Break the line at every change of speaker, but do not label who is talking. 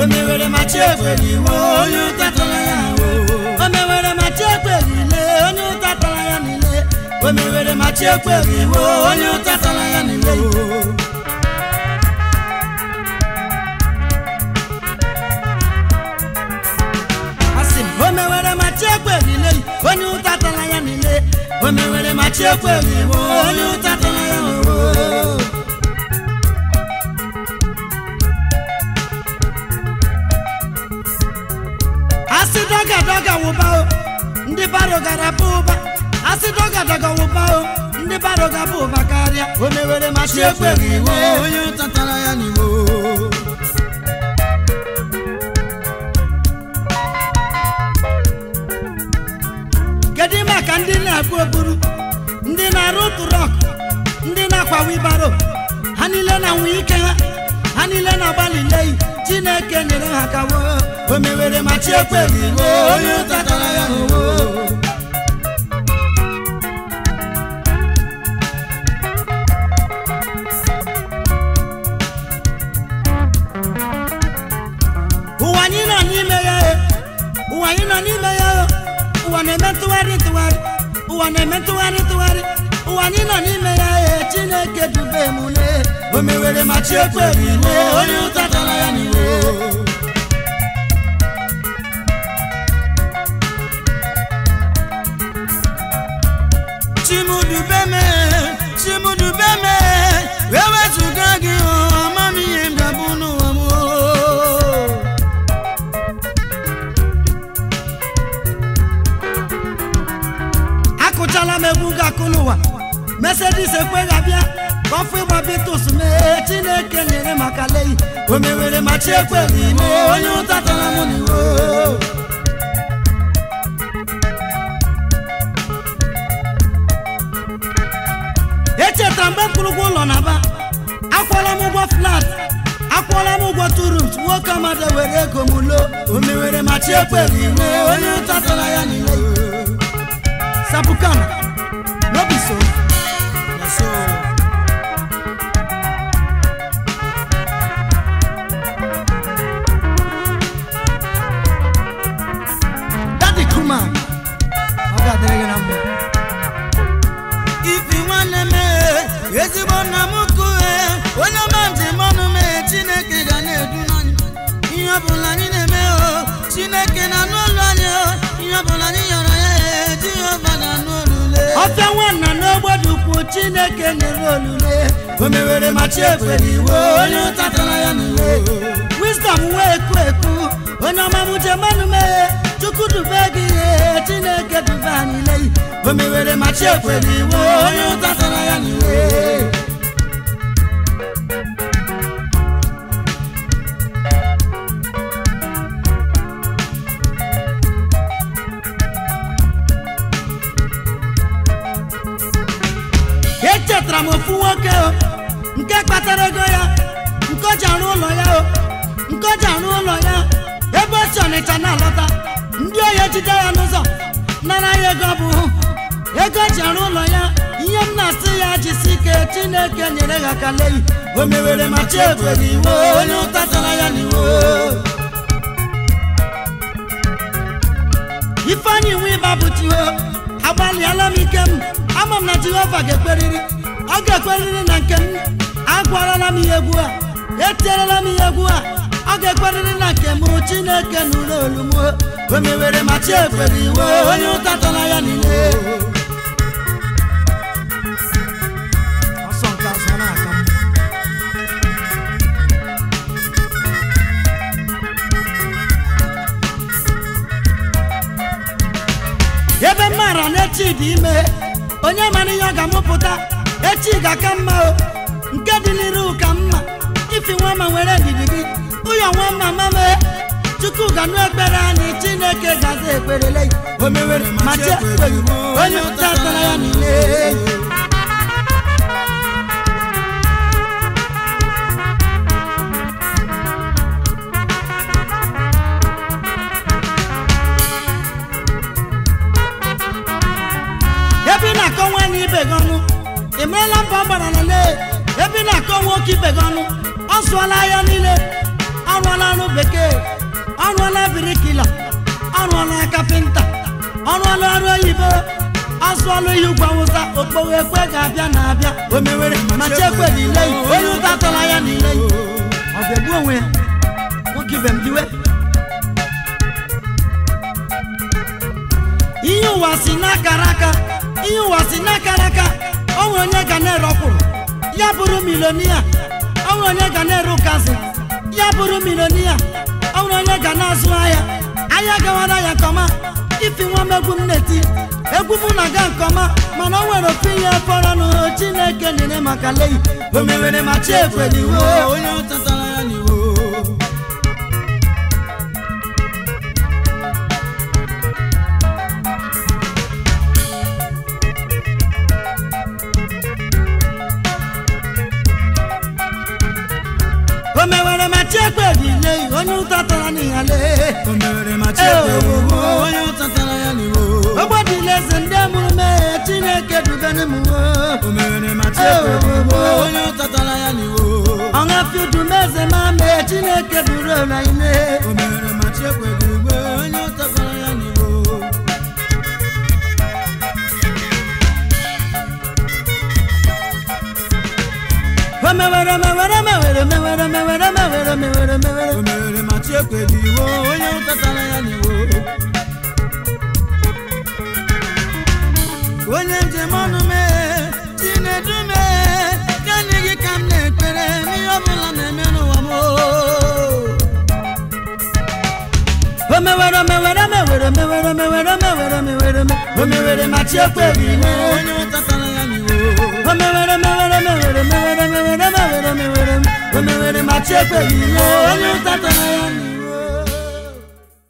o mewere ma chi ekwere iwe onye ụta tara ya n'iwe o mewere ma chi ekwere ile onye ụta tara ya n'ile o mewere ma chi ekwere iwe onye ụta tara ya n'ile asị m o mewere ma chi ekwere ile onye ụta tara ya n'ile o mewere ma chi ekwere iwe onye ụta tara ya n'ile asị dọga dọga wụba o ndị baro gara bụ ụba asị dọga dọga wụba o ndị baro ga bụ ụba karịa o mewere ma chi ekwere iwe onye ụtatara ya n'iwo kedu maka ndị na-akpụ okpuru ndị na-arụ trọk ndị na-akwa wibaro ha niile na-anwụ ike ha ha niile na-agbalị leyi chineke nyere ha kawo o mewere ma chi ekwere iwe onye ụtatara ya n'uwo ụwa anyị nọ n'ime ya e, ụwa anyị nọ n'ime ya o, ụwa na-eme ntụgharị ntụgharị ụwa na-eme ntụgharị ntụgharị ụwa anyị nọ n'ime ya e, chineke dube m le o mewere ma chi ekwere iwe onye ụtatara ya n'iwe chimudubeme chimudubeme wee wezụga gị amamihe m ga-abụ n'ụwa m o. akụchala m egwu ga-akụ n'ụwa mesedis ekweghị abịa ka ọfụ ịgba bitus mee chineke nyere maka leyi o mewere ma chi ekweghị ime onye ụta tara m n'iwo echetara mgbe m kwụrụ ụgwọ ụlọ na ba akwụọla m ụgwọ flat akwụọla m ụgwọ turut nwoke amadi were ego m lo o mewere ma chi ekweghị ime onye ụta tara ya n'iwe sapukana no be so na so dadi kuma ọ ga-adịrị gị na mma ifi nwanne m ee, ezigbo nna m kue onye ọma njem ọnụ mee chineke ga na-edu n'anyị ihe ọbụla anyị na-eme o chineke na-anụ olu anyị o ihe ọbụla anyị yọrọ ya ee, jehova na-anụ olule ọfịa nwanna n'ogbodo ukwu chineke nyere olule o mewere ma chi ekwere iwe onye ụta tara ya n'iwe wisdom wee ekwu ekwu onye ọma m njem ọnụ mee chukwu dube gị ihe chineke dube anyị leyi o mewere ma chi ekwere iwe onye ụta tara ya n'iwe echetara m ofu nwoke o nke kpatara ego ya nke o ji arụ ụlọ ya o nke o ji arụ ụlọ ya ebe o si ọnịcha na-alọta ndị ohi ejide ya n'ụzọ nara ya ego ọ bụ ego o ji arụ ụlọ ya ihe m na-asị ya jisi ike chineke nyere ya aka leyi o mewere ma chi ekwere iwe onye ụta tara ya n'iwe ifeanyị nwe ịba bụ tiho agbalịala m ike m ama m na jehova ga-ekperiri ọ ga-ekperiri na nke m agwarala m ihe egwu a etierela m ihe egwu a ọ ga-ekperiri na nke m chineke nụrụ olu m o mewere ma chi ekwere iwe onye ụta tara ya niile ọsọ nke azụ na-aka m ebe m maara na echi dị ime onye mara ihe ọ ga-amụpụta echi ga-aka mma o nke dị n'iru ka mma ifi nwa ma nwere ndidi gị ụyọ nwa mma mame chukwu ga-anụ ekpere anyị chineke gaza ekperele o mewere ma chi ekweghị onye ụta tara ya niile ebe ị na-akọ nwaanyị ibe gị ọnụ ị marala mba ọ gbara na lee ebe ị na-akọ nwoke ibe gị ọnụ ọ zụọla ahịa niile ọ rụọla ọrụ bekee ọrụọla birikila ọrụọla kapịnta ọrụọla ọrụ oyibo asụọla ihe ugwu awụsa okpowe ekwe ga-abịa na-abịa o mewere ma chekwe n'ile yi onye ụta atọla ya n'ile yi ọ ga-egbu onwe ya nwoke ibe m diwe ihe ụwa si n'akara aka ihe ụwa si n'akara aka o nwere onye ga na-ere ọkwụrụ ya bụrụ milonia o nwere onye ga na-ere ụkazi ya bụrụ milonia o nwere onye ga na-azụ ahịa ahịa gawara ya nke ọma ifi nwa m egwu m na-eti egwu m na-aga nke ọma mana o nwere ofu ihe fọrọ n'ụhụ chineke nyere maka leyi o mewere ma chi ekweliwo
onye ọtatara ya n'iwo
o mewere ma chi ekwelileyi onye ụta tara n'ihale
o mewere ma chekwewo onye ọtatara ya n'iwo
ogbodila eze ndị mụrụ mee chineke dubere m
o mewere ma chekwewo onye ọtatara ya n'iwo
ọṅa fiudumeze ma mee chineke buru ụlọ ime
o mewere ma chekwewo onye ọtatara ya n'iwo
o mewere mewere mewere mewere mewere mewere mewere mewere
o mewere ma chekwewo onye ọtatara ya n'iwo
onye njem ọnụ mee chinedu mee gani gị ka m na-ekpere n'ihe ọbụla na-eme n'ụwa m o mewere mewere mewere mewere mewere mewere mewere me- o mewere ma chi ekweghị ime
onye ọtatara ya n'iwo
o mewere mewere mewere mewere mewere mewere mewere me- o mewere ma chi ekweghị ime onye ụtatara ya n'iwu